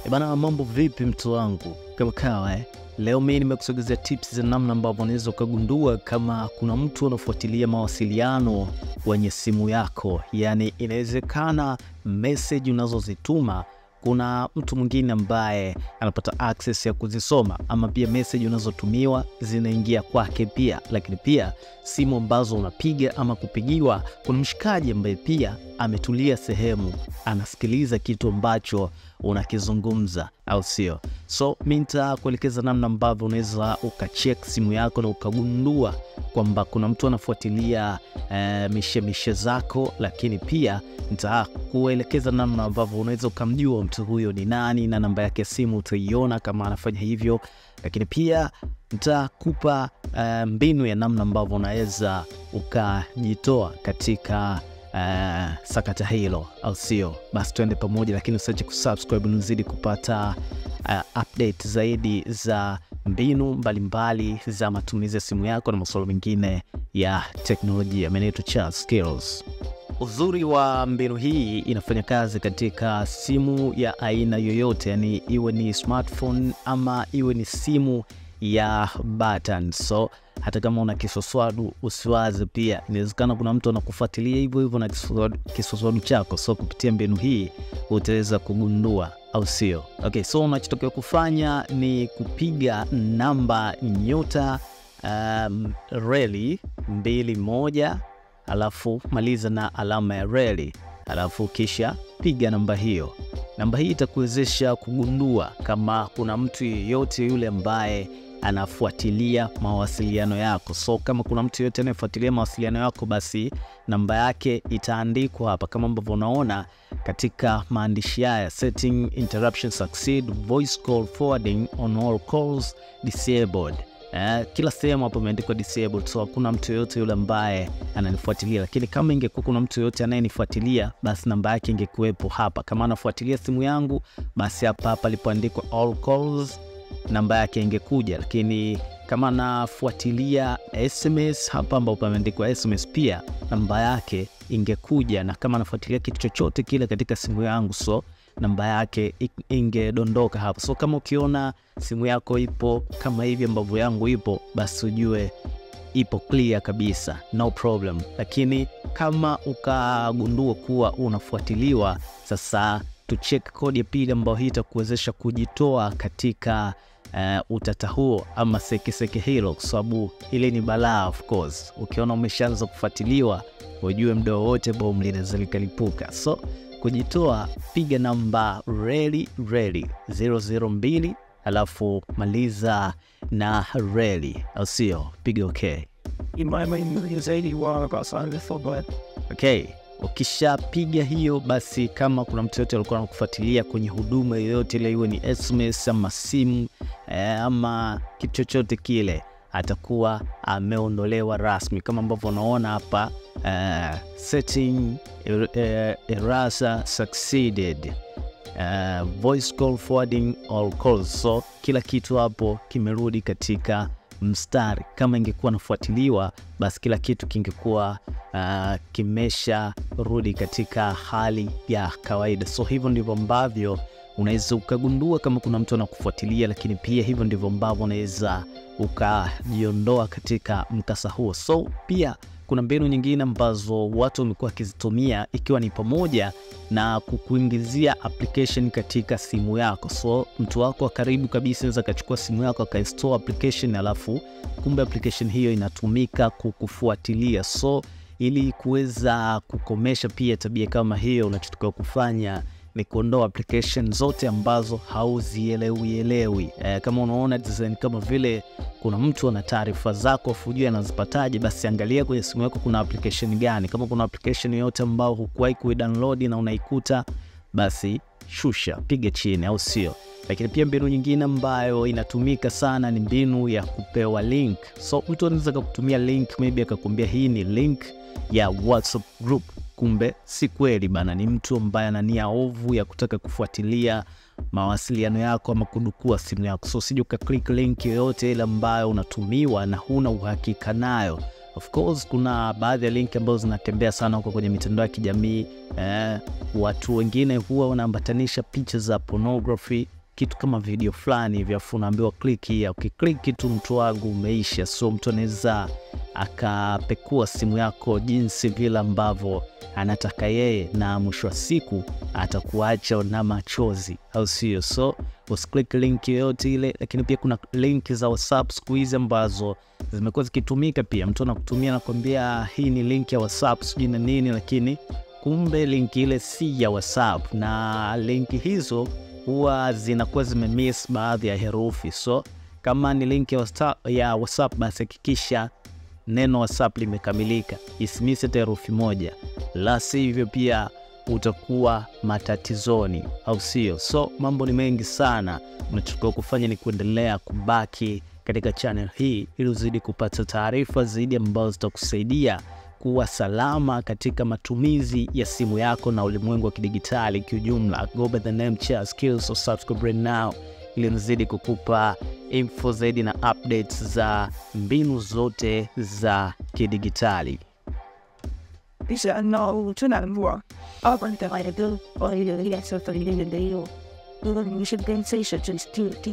E bana, mambo vipi mtu wangu? Kama kawa eh? Leo mimi nimekusogezea tips za namna ambavyo unaweza ukagundua kama kuna mtu anafuatilia mawasiliano kwenye simu yako. Yaani inawezekana message unazozituma kuna mtu mwingine ambaye anapata access ya kuzisoma, ama pia message unazotumiwa zinaingia kwake pia. Lakini pia simu ambazo unapiga ama kupigiwa, kuna mshikaji ambaye pia ametulia sehemu anasikiliza kitu ambacho unakizungumza, au sio? So mi nitakuelekeza namna ambavyo unaweza ukacheck simu yako na ukagundua kwamba kuna mtu anafuatilia eh, mishemishe zako, lakini pia nitakuelekeza namna ambavyo unaweza ukamjua mtu huyo ni nani na namba yake ya simu utaiona kama anafanya hivyo, lakini pia nitakupa eh, mbinu ya namna ambavyo unaweza ukajitoa katika uh, sakata hilo, au sio? Basi tuende pamoja, lakini usiache kusubscribe nizidi kupata uh, update zaidi za mbinu mbalimbali mbali za matumizi ya simu yako na masuala mengine ya teknolojia. Mimi naitwa Charles Skills. Uzuri wa mbinu hii inafanya kazi katika simu ya aina yoyote, yani iwe ni smartphone ama iwe ni simu ya button. So hata kama una kiswaswadu usiwaze, pia inawezekana kuna mtu anakufuatilia hivyo hivyo na kiswaswadu chako. So kupitia mbinu hii utaweza kugundua, au sio? Okay, so unachotakiwa kufanya ni kupiga namba nyota um, reli mbili moja alafu maliza na alama ya reli, alafu kisha piga namba hiyo. Namba hii itakuwezesha kugundua kama kuna mtu yeyote yule ambaye anafuatilia mawasiliano yako. So kama kuna mtu yeyote anayefuatilia mawasiliano yako, basi namba yake itaandikwa hapa kama ambavyo unaona katika maandishi haya: setting interruption succeed voice call forwarding on all calls disabled. Eh, kila sehemu hapo imeandikwa disabled, so hakuna mtu yoyote yule ambaye ananifuatilia. Lakini kama ingekuwa kuna mtu yoyote anayenifuatilia, basi namba yake ingekuwepo hapa. Kama anafuatilia simu yangu, basi hapa hapa alipoandikwa all calls namba yake ingekuja. Lakini kama anafuatilia SMS, hapa ambapo pameandikwa SMS, pia namba yake ingekuja, na kama anafuatilia kitu chochote kile katika simu yangu, so namba yake ingedondoka hapo. So kama ukiona simu yako ipo kama hivi ambavyo yangu ipo, basi ujue ipo clear kabisa, no problem. Lakini kama ukagundua kuwa unafuatiliwa, sasa tucheck kodi ya pili ambayo hii itakuwezesha kujitoa katika uh, utata huo ama sekeseke hilo, kwa sababu ile ni balaa. Of course ukiona umeshaanza kufuatiliwa, ujue muda wowote bomu linaweza likalipuka. So kujitoa, piga namba reli reli 002 alafu maliza na reli, au sio? Piga okay. Okay, ukishapiga hiyo basi, kama kuna mtu yote alikuwa anakufuatilia kwenye huduma yoyote ile, iwe ni SMS ama simu eh, ama kitu chochote kile, atakuwa ameondolewa rasmi kama ambavyo unaona hapa. Uh, setting er, er, erasa succeeded uh, voice call forwarding all calls. So kila kitu hapo kimerudi katika mstari. Kama ingekuwa nafuatiliwa, basi kila kitu kingekuwa uh, kimesha rudi katika hali ya kawaida. So hivyo ndivyo ambavyo unaweza ukagundua kama kuna mtu anakufuatilia, lakini pia hivyo ndivyo ambavyo unaweza ukajiondoa katika mkasa huo. So pia kuna mbinu nyingine ambazo watu wamekuwa wakizitumia ikiwa ni pamoja na kukuingizia application katika simu yako. So mtu wako wa karibu kabisa anaweza akachukua simu yako akainstall application, alafu kumbe application hiyo inatumika kukufuatilia. So ili kuweza kukomesha pia tabia kama hiyo, unachotakiwa kufanya ni kuondoa application zote ambazo hauzielewielewi. E, kama unaona design kama vile kuna mtu ana taarifa zako afujui anazipataje, basi angalia kwenye simu yako kuna application gani. Kama kuna application yoyote ambayo hukuwahi kuidownload na unaikuta, basi shusha, piga chini, au sio? Lakini pia mbinu nyingine ambayo inatumika sana ni mbinu ya kupewa link. So mtu anaweza kukutumia link, maybe akakwambia hii ni link ya WhatsApp group Kumbe si kweli bana, ni mtu ambaye ana nia ovu ya kutaka kufuatilia mawasiliano yako ama kudukua simu yako. So usije ukaklik link yoyote ile ambayo unatumiwa na huna uhakika nayo, Of course kuna baadhi ya link ambazo zinatembea sana huko kwenye mitandao ya kijamii eh, watu wengine huwa wanaambatanisha picha za pornography kitu kama video fulani hivi, afu unaambiwa click hii. Ukiklik tu mtu wangu umeisha. So mtu anaweza akapekua simu yako jinsi vile ambavyo anataka yeye, na mwisho wa siku atakuacha na machozi, au sio? So usiklik link yoyote ile, lakini pia kuna link za WhatsApp siku hizi ambazo zimekuwa zikitumika pia. Mtu anakutumia nakwambia, hii ni link ya WhatsApp sijui na nini, lakini kumbe link ile si ya WhatsApp, na link hizo huwa zinakuwa zimemiss baadhi ya herufi. So kama ni link ya WhatsApp, ya WhatsApp basi hakikisha neno WhatsApp limekamilika, isimisi hata herufi moja, la sivyo pia utakuwa matatizoni, au sio? So mambo ni mengi sana, unachotakiwa kufanya ni kuendelea kubaki katika channel hii ili uzidi kupata taarifa zaidi ambazo zitakusaidia kuwa salama katika matumizi ya simu yako na ulimwengu wa kidigitali kiujumla. Go by the name Chia Skills, so subscribe right now ili nizidi kukupa info zaidi na updates za mbinu zote za kidigitali. Bisa no tunaambiwa hapa nitawaidu kwa hiyo ile sasa ile ndio hiyo ndio ni sensation